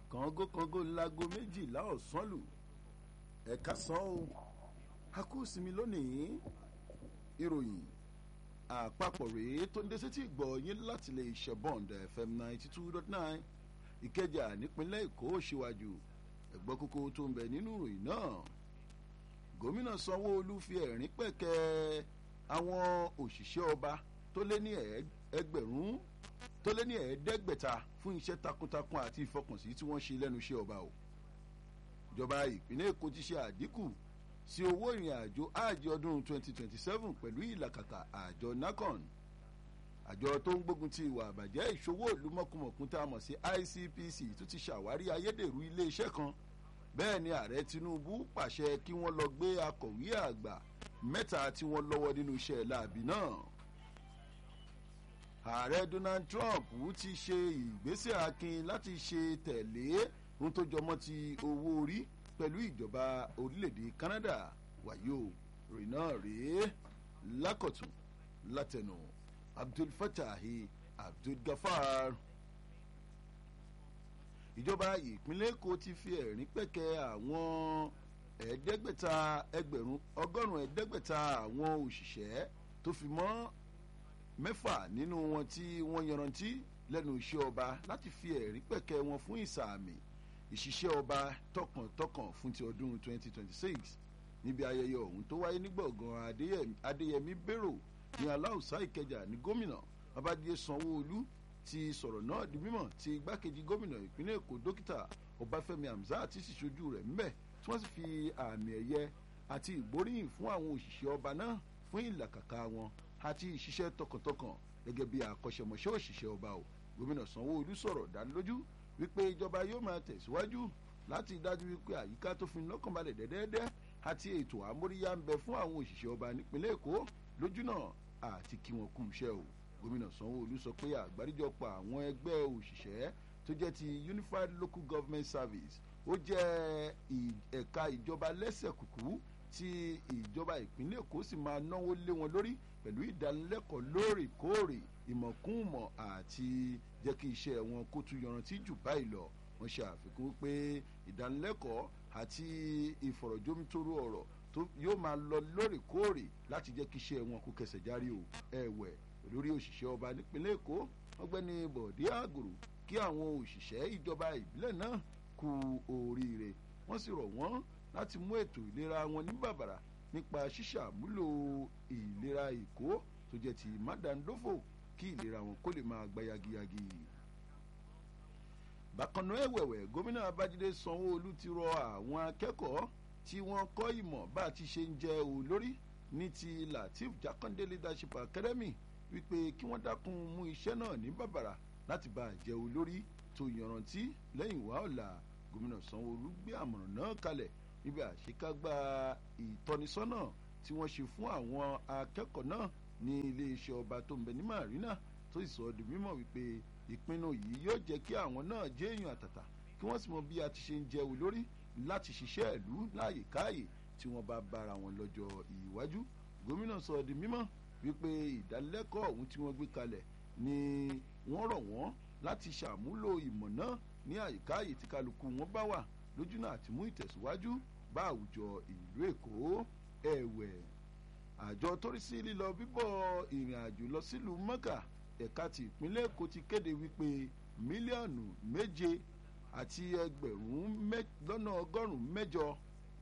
kàngó kàngó ńlágo méjìlá ọ̀sán lù ẹ̀ka sàn ó a kú sinmi lónìí ìròyìn àpapọ̀ rèé tó ń dé sétí ìgbọ̀ yín láti lè ṣẹ̀bọ̀ǹd fm ninety two dot nine ìkẹjà nípínlẹ̀ èkó ṣíwájú ẹ̀gbọ́n kókó tó ń bẹ nínú ìròyìn náà gómìnà sanwó-olu fi ẹ̀rín pẹ̀kẹ́ àwọn òṣìṣẹ́ ọba tó lé ní ẹgbẹ̀rún tó lé ní ẹ̀ẹ́dẹ́gbẹ̀ta fún iṣẹ́ takuntakun àti ìfọkànsí tí wọ́n ṣe lẹ́nu iṣẹ́ ọba o ìjọba ìpínlẹ̀ èkó ti ṣe àdínkù sí owó ìrìn àjò áàjì ọdún 2027 pẹ̀lú ìlàkàkà àjọ nacon àjọ tó ń gbógun ti ìwà àbàjẹ́ ìṣòwò ìlú mọ̀kùmọ̀kùn tá a mọ̀ sí icpc tó ti ṣàwárí ayédèrú iléeṣẹ́ kan bẹ́ẹ̀ ni ààrẹ tinubu pàṣẹ kí wọ́n lọ gbé akọ̀wé àgbà mẹ́ta tí wọ́n lọ́wọ́ nínú iṣẹ́ láabi náà ààrẹ donald trump ti ṣe ìgbésẹ̀ akin láti ṣe tẹ̀lé ohun tó jọmọ́ ti owó orí pẹ̀lú ìjọba orílẹ̀-èdè canada wàyó rìn náà rèé lákọ̀tún látẹnu abdul fatahi abdul gafar ìjọba ìpínlẹ̀ èkó ti fi ẹ̀rín pẹ̀kẹ́ àwọn ẹ̀ẹ́dẹ́gbẹ̀ta ẹgbẹ̀rún ọgọ́rùn-ún ẹ̀ẹ́dẹ́gbẹ̀ta àwọn òṣìṣẹ́ tó fi mọ́ mẹ́fà nínú wọn tí wọ́n yanrantí lẹ́nu iṣẹ́ ọba láti fi ẹ̀rín pẹ̀kẹ́ wọn fún ìsàmì ìṣiṣẹ́ ọba tọkàntọkàn fún ti ọdún 2026 níbi ayẹyẹ ọ̀hún tó wáyé ní gbọ̀ngàn adéyẹmí bérò ní aláùsá ìkẹjà ní gómìnà babájídé sanwó-olú ti sọ̀rọ̀ náà di mímọ̀ tí igbákejì gómìnà ìpínlẹ̀ èkó dókítà ọbáfẹ́mi hamzat ti sì ṣojú rẹ̀ ńbẹ̀ tí wọ́n sì fi àmì ẹ̀yẹ àti ìgbóríyìn fún àwọn òṣìṣẹ́ ọba náà fún ìlàkàkà wọn àti ìṣiṣẹ́ tọkàntọkàn gẹ́gẹ́ bí àkọ́ṣẹ́mọṣẹ́ òṣìṣẹ́ ọba o gómìnà sanwó-olú sọ̀rọ̀ dánilójú wípé ìjọba yóò máa tẹ̀síwájú láti dájú wípé àyíká tó fi lọ́kànbalẹ̀ dẹ́dẹ́dẹ́ àti ètò àmóríyá ń bẹ fún àwọn òṣìṣẹ́ ọba nípínlẹ̀ èkó lójúnà àti kí wọn kú iṣẹ́ o gómìnà sanwó-olú sọ pé àgbáríjọpọ̀ àwọn ẹgbẹ́ òṣìṣẹ́ tó jẹ́ ti unified local government service ó jẹ́ ẹ̀ka ìjọba lẹ́sẹ̀ kùkú tí ìjọba ìpínlẹ̀ èkó sì máa náwó lé wọn lórí pẹ̀lú ìdánilẹ́kọ̀ọ́ lóòrèkóòrè ìmọ̀kúnmọ̀ àti jẹ́ kí iṣẹ́ wọn kó tún yanrantí jù báyìí lọ wọ́n ṣe àfikún pé ìdánilẹ́kọ̀ọ́ àti ìfọ̀rọ̀jomitoro ọ̀rọ̀ tó yóò máa lọ lóòrèkóòrè láti jẹ́ kí iṣẹ́ wọn kó kẹsẹ̀ járí o ẹ̀wẹ̀ lórí òṣìṣẹ́ ọba nípínlẹ̀ èkó ọgbẹ́ni bọ̀dé àgòrò kí àwọn òṣìṣẹ́ ìjọba ìbílẹ̀ náà kú oríire wọ́n sì rọ̀ wọ́n láti mú ètò ìlera wọn ní bàbàrà nípa ṣíṣàmúlò ìlera èkó tó jẹ́ ti mádàndófò kí ìlera wọn kó lè máa gba yagiyagi. bákan náà ẹ̀wẹ̀wẹ̀ gómìnà babájídé sanwó-olú ti rọ àwọn akẹ́kọ̀ọ́ tí wọ́n kọ́ ìmọ̀ bá a ti ṣe ń jẹ́ olórí ní ti latif jakande leadership academy wípé kí wọ́n dákun mú iṣẹ́ náà ní bàbàrà láti bá a jẹ́ olórí tó yanrantí lẹ́yìn wá ọ̀la gómìnà sanwó-olú gbé àmọ̀ràn náà kalẹ̀ níbi àṣekágbá ìtọ́nisọ́nà tí wọ́n ṣe fún àwọn akẹ́kọ̀ọ́ náà ní iléeṣẹ́ ọba tó ń bẹ ní marina tó sì sọ ọ́ di mímọ̀ wípé ìpinnu yìí yóò jẹ́ kí àwọn náà jẹ́ èèyàn àtàtà kí wọ́n sì mọ bí a ti ṣe ń jẹ́ olórí láti ṣiṣẹ́ ìlú láàyè káàyè tí wọ́n bá bára wọn lọ́jọ́ ìwájú gómìnà sọ ọ́ di mímọ̀ wípé ìdánilẹ́kọ̀ọ́ ọ̀hún tí wọ́n gbé kalẹ̀ ni wọ́n rọ̀ wọ́n láti ṣàmúlò ìmọ̀ náà ní àyíká àyè tí kálukú wọn bá wà lójúnà àti mú ìtẹ̀síwájú bá àwùjọ ìlú èkó ẹ̀wẹ̀ àjọ torí sí lílọ bíbọ̀ ìrìn àjò lọ sílùú mọ́kà ẹ̀ka ti ìpínlẹ̀ èkó ti kéde wípé mílíọ̀nù méje àti ẹgbẹ̀rún lọ́nà ọgọ́rùn-ún mẹ́jọ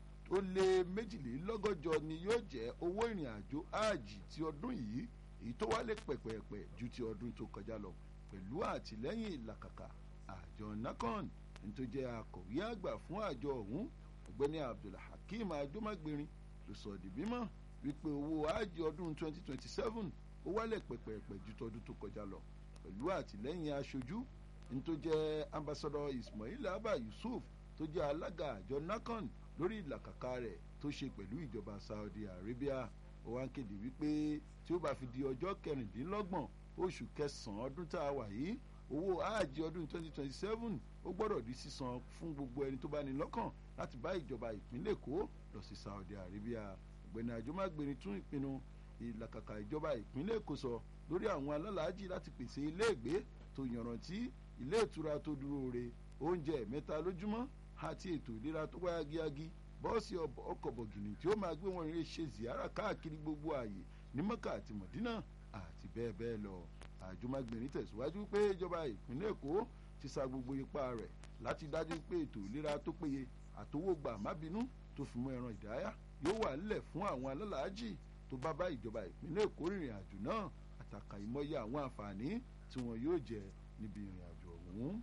ó lé méjìlélọ́gọ́jọ ni yóò jẹ́ owó ìrìn àjò áàjì ti ọdún yìí èyí tó wálé pẹ̀pẹ̀pẹ̀ ju ti ọdún tó kọjá lọ pẹ̀lú àtìlẹ́yìn ìlàkàkà àjọ nacon tó jẹ́ akọ̀wé àgbà fún àjọ ọ̀hún ọ̀gbẹ́ni abdulhakeem ajomagbèrin ló sọ di mímọ́ wípé owó ájì ọdún 2027 ó wálẹ̀ pẹ̀pẹ̀pẹ̀ ju tọdún tó kọjá lọ pẹ̀lú àtìlẹ́yìn aṣojú tó jẹ́ ambassadọ ismail abba yusuf tó jẹ́ alága àjọ nacon lórí ìlàkàkà rẹ̀ tó ṣe pẹ̀lú ìjọba saudi arabia ó wá ń kéde wípé tí ó bá fi di ọjọ́ kẹrìndínlọ́gbọ̀n oṣù kẹsàn-án ọdún tá a wà yìí owó áàjì ọdún 2027 ó gbọ́dọ̀ di sísan fún gbogbo ẹni tó bá ní lọ́kàn láti bá ìjọba ìpínlẹ̀ èkó lọ sí saudi arabia ọ̀gbẹ́ni àjọmágbèrè tún ìpinnu ìlàkàkà ìjọba ìpínlẹ̀ èkó sọ lórí àwọn alálàájì láti pèsè iléègbé tó yanrantí ilé ìtura tó dúró re oúnjẹ mẹ́ta lójúmọ́ àti ètò ìlera tó wáyà gíagí bọ́ọ̀sì ọkọ̀ bọ̀gìnì tí ó máa gbé wọn rìn ṣe ziyara káàkiri gbogbo ààyè ní mọ́kà àti mọ̀dínà àti bẹ́ẹ̀ bẹ́ẹ̀ lọ àjùmọ̀gbìnrin tẹ̀síwájú pé ìjọba ìpínlẹ̀ èkó ti sa gbogbo ipá rẹ̀ láti dájú pé ètò ìlera tó péye àtowógbà mábínú tó fi mọ́ ẹran ìdáyà yóò wà nílẹ̀ fún àwọn alálàájì tó bá bá ìjọba ìpínlẹ̀ èkó rìnrìn àjò náà àtàkà ìmọ̀ye àwọn àǹfààní tí wọn yóò jẹ níbi ìrìn àjò ọ̀hún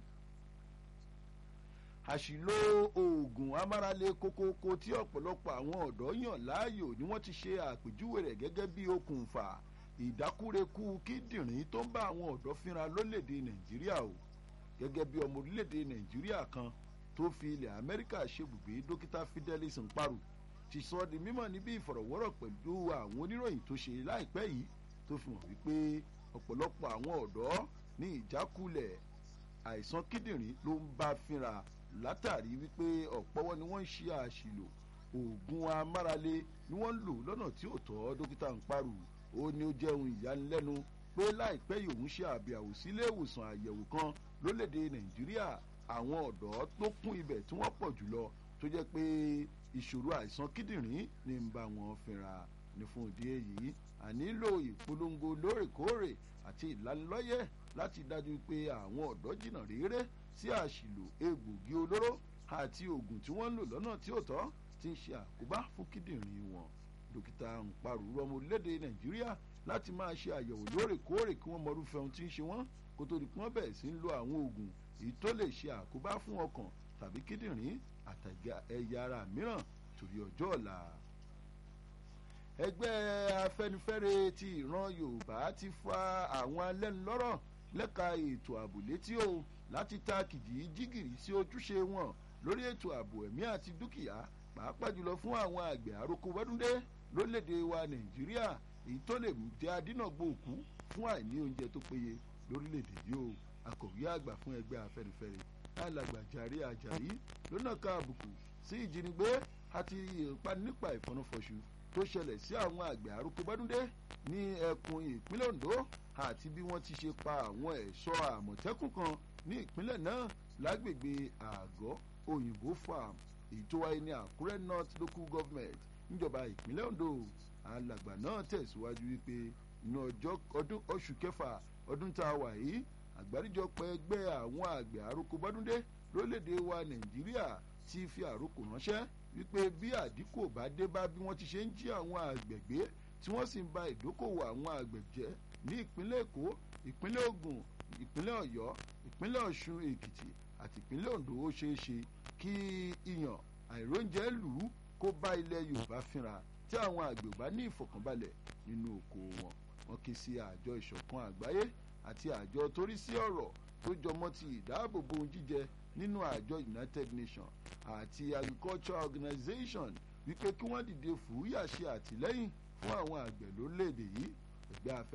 àṣìlò oògùn amárale kókókó tí ọ̀pọ̀lọpọ̀ àwọn ọ̀dọ́ yàn láàyò ni wọ́n ti ṣe àpèjúwe rẹ̀ gẹ́gẹ́ bí okùnfà ìdákúrekú kíndìnrín tó ń bá àwọn ọ̀dọ́ fínra lólèdè nàìjíríà o gẹ́gẹ́ bí ọmọ orílẹ̀-èdè nàìjíríà kan tó fi ilẹ̀ amẹ́ríkà ṣebùgbé dókítà fidelis nparu ti sọ di mímọ̀ níbi ìfọ̀rọ̀wọ́rọ̀ pẹ̀lú àwọn oníròyìn tó ṣe láìpẹ́ yìí tó fi hàn wípé ọ̀pọ̀lọpọ̀ àwọn ọ̀dọ́ ní ìjákulẹ̀ àìsàn kíndìnrín ló ń bá fínra látàrí wípé ọ̀pọ̀wọ́ ni wọ́n ń ṣe àṣìlò oògùn amárale ni wọ́n ń lò lọ́nà tí ò tọ́ dókítà nparu ó ní ó jẹ́ ohun ìyanilẹ́nu pé láìpẹ́ yìí òun ṣe àbẹ̀wò sílé ìwòsàn àyẹ̀wò kan lólèdè nàìjíríà àwọn ọ̀dọ́ tó kún ibẹ̀ tí wọ́n pọ̀ jùlọ tó jẹ́ pé ìṣòro àìsàn kíndìnrín ní ń bá wọn fínra ní fún ìdí èyí ànílò ìpolongo lóòrèkóòrè àti ìlanilọ́yẹ̀ láti dájú pé àwọn ọ̀dọ́ jìnnà réré sí àṣìlò egbògi olóró àti oògùn tí wọ́n ń lò lọ́nà tí ò tọ́ ti ń ṣe àkóbá fún kíndìnrín wọn dókítà ńparù rọmọ orílẹ̀-èdè nàìjíríà láti máa ṣe àyẹ̀wò lóòrèkóòrè kí wọ́n mọrúfẹ́ ohun tí ń ṣe wọ́n kó tó di pé wọ́n bẹ̀rẹ̀ sí ń lo àwọn oògùn èyí tó lè ṣe àkóbá fún ọkàn tàbí kíndìnrín àtàgà ẹ̀yà ara mìíràn torí ọjọ́ ọ̀la. ẹgbẹ́ afẹnifẹre ti ìran yorùbá ti fa àwọn alẹ́nulọ́rọ̀ lẹ́ka ètò ààbò létí o láti ta kìjì jígìrì sí ojúṣe wọn lórí ètò ààbò ẹ̀mí àti dúkìá pàápàá jùlọ fún àwọn àgbẹ̀ àrokò wẹ́dúndé lórílẹ̀‐èdè wa nàìjíríà èyí tó lè jẹ́ adínàgbò òkú fún àìní oúnjẹ tó péye lórílẹ̀‐èdè yìí o akọ̀wé àgbà fún ẹgbẹ́ afẹ́nifẹ́re alàgbà jàre ajayi lónà ká àbùkù sí ìjínigbé àti ìpani nípa ìfọnúfọṣù tó ṣẹlẹ̀ sí àwọn àgbẹ̀ àrokò wẹ́dúndé ní ẹkùn ìpínlẹ̀ ondo àti bí wọ́n ti ṣe pa àwọn ẹ̀ṣọ́ àmọ̀tẹ́kùn kan ní ìpínlẹ̀ náà lágbègbè àgọ́ òyìnbó farm èyí tó wáyé ní àkúrẹ́ north local government níjọba ìpínlẹ̀ ondo alàgbà náà tẹ̀síwájú wípé inú ọjọ́ ọdún oṣù kẹfà ọdún tá a wà yìí àgbáríjọpọ̀ ẹgbẹ́ àwọn àgbẹ̀ àrokò bọ́dúndé lórílẹ̀‐èdè wa nàìjíríà ti fi àrokò ránṣẹ́ wípé bí àdínkù bá dé bá bí wọ́n ti ṣe ń jí àwọn àgbẹ̀ gbé tí wọ́n sì ń ba ìdókòwò àwọn àgbẹ̀ jẹ́ ní ìpínlẹ̀ èkó ìpínlẹ̀ ogun ìpínlẹ̀ ọ̀yọ́ ìpínlẹ̀ ọ̀ṣun èkìtì àti ìpínlẹ̀ ondo ó ṣeé ṣe kí iyàn àìróúnjẹ lù ú kó bá ilẹ̀ yorùbá fínra tí àwọn àgbẹ̀ ò bá ní ìfọ̀kànbalẹ̀ nínú oko wọn wọn ké sí àjọ ìṣọ̀kan àgbáyé àti àjọ torí sí ọ̀rọ̀ tó jọmọ́ ti ìdáàbòbò ohun jíjẹ nínú àjọ united nations àti agriculture organization wípé kí wọ́n dìde fúyà ṣe àtìlẹ́yìn fún àwọn àgbẹ̀ lórílẹ̀‐èdè yìí ẹgbẹ́ afẹ́